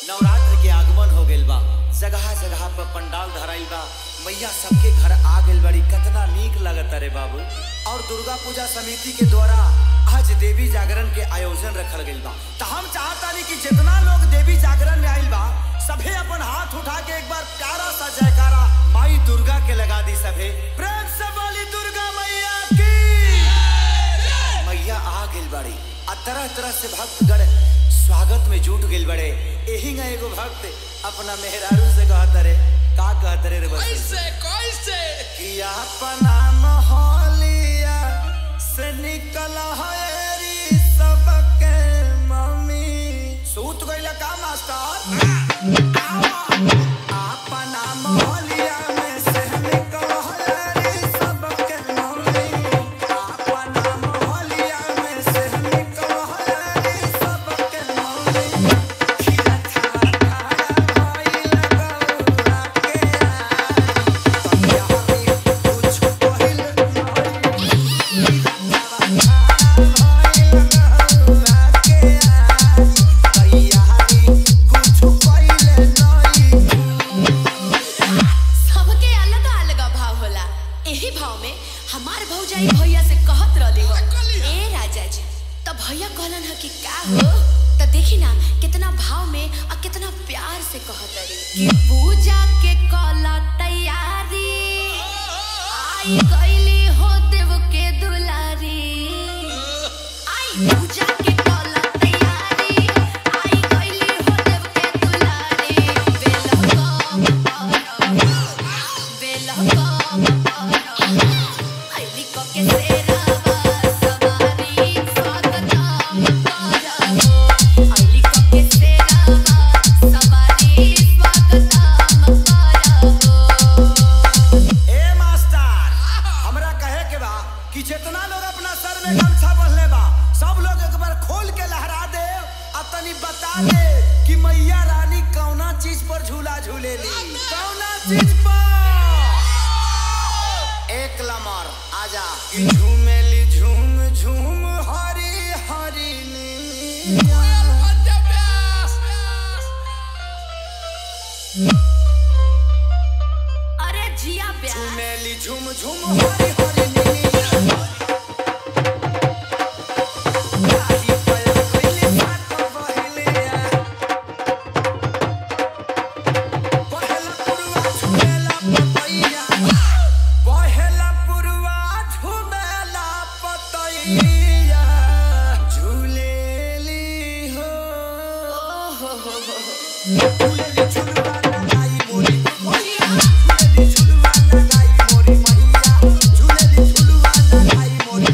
नवरात्र के आगमन हो गइल बा जगह जगह पर पंडाल धराइल बा मैया सबके घर आ गइल बड़ी कितना नीक लगत रे बाबू और दुर्गा पूजा समिति के द्वारा आज देवी जागरण के आयोजन रखल गइल बा तो हम चाहतानी कि जितना लोग देवी जागरण में आइल बा सभे अपन हाथ उठा के एक बार प्यारा सा जयकारा माई दुर्गा के लगा दी सभे प्रेम से बोली दुर्गा मैया की मैया आ गइल बड़ी आ तरह तरह से भक्तगण स्वागत में जुट गइल बड़े एही ना एगो भक्त अपना मेहरारू से कहत रे का कहत रे रे बस कैसे कैसे कि अपना मोहलिया से निकल हरी सबके मम्मी सूत गइल का मास्टर अपना मोहलिया में से निकल हरी सबके मम्मी अपना मोहलिया में से निकल हरी सबके मम्मी खिला खा खा भइल गौरा के आ कुछ पहिल सबके अलग अलग भाव होला एही भाव में हमार भौजाई भैया से कहत रहली हो कहली हो? ए राजा जी त भैया कहलन ह कि का हो त देखी ना कितना भाव में और कितना प्यार से कहत रही कि पूजा के कला तैयारी आई गईली हो देव के दुलारी आई पूजा के कला तैयारी आई गईली हो देव के दुलारी बेलकम बेलकम आईली को के सेरावा सवारी स्वागतम करहो आईली को के सेरावा सवारी स्वागतम करहो ए मास्टर हमरा कहे के बा कि जितना लोग अपना सर में गमछा बंधले बा सब लोग एक बार खोल के लहरा दे आ तनी बता दे कि मैया रानी कौना चीज पर झूला झूलेली कौना चीज पर एक लमर आजा कि झूमेली झूम झूम हरी हरी नीली कोयल मध्य व्यास अरे जिया ब्याह झूमेली झूम झूम हरी हरी नीली गाही पर कोइली साथ बहेलिया पहला पुरवा झूमेला पतैया पहला पुरवा झूमेला पतैया झूलेली हो झूलेली झुलवा लगाई मोरी मैया झूलेली झुलवा लगाई मोरी मैया झूलेली झुलवा लगाई मोरी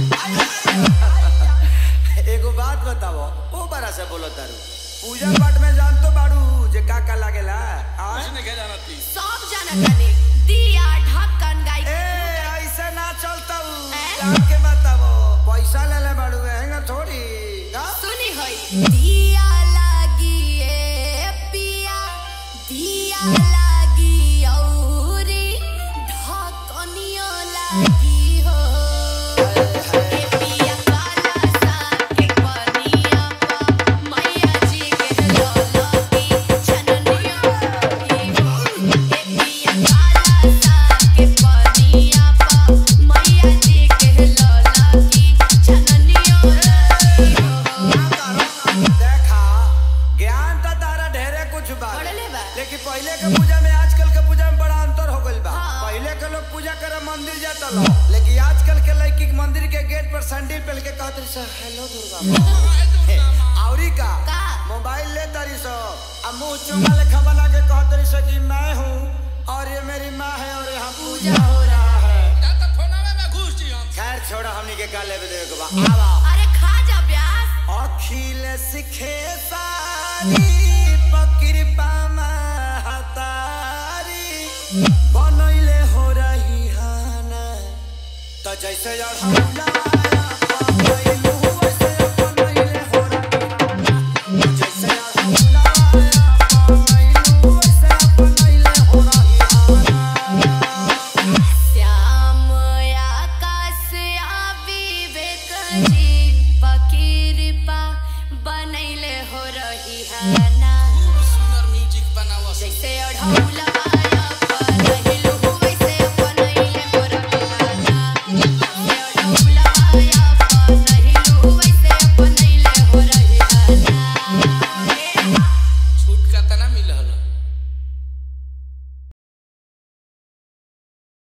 एगो बात बताओ ओ बड़ा से बोलो तारू पूजा पाठ में जान तो बाड़ू जे का का लागेला आ किसने क्या जाना थी सब जानत तानी दिया ढक्कन गाई ए ऐसे ना चलता हैं? जान के बताओ पैसा ले ले बाड़ू हैंगा थोड़ी का? सुनी होई दिया लागी ए पिया दिया लागी औरी ढकनियो लागी हो ए पिया काला सा के पनिया पा मैया जी के ललकी छननियो लागी हो ए पिया काला सा के पनिया पा मैया जी के ललकी छननियो लागी हो देखा ज्ञान तो तारा ढेरे कुछ बा पढ़ले बा। लेकिन पहले के पूजा में आजकल के पूजा में बड़ा अंतर हो गइल बा हाँ। पहले के लोग पूजा करे मंदिर जाता लो लेकिन आजकल के लड़की के मंदिर के गेट पर सैंडल पहन के कहत रही सर हेलो दुर्गा माँ हे, औरी का का? मोबाइल ले तारी सो अब मुंह चुमा लेखा बना के कहत रही सो कि मैं हूँ और ये मेरी माँ है और यहाँ पूजा हो रहा है या तो फोनावे में घुस जी हम खैर छोड़ा हमनी के का लेवे देवे के बा आवा अरे खा जा ब्यास अखिल सिखे सारी पकृपा महतारी बनैले हो रही हाना त जैसे अढ़ौला बनैलू वैसे बनैले हो रही हाना। जैसे अढ़ौला बनैलू वैसे बनैले हो रही हाना। श्याम आकाश आ विवेक जी पकिरपा बनैले हो रही है ना खूब सुंदर छौरी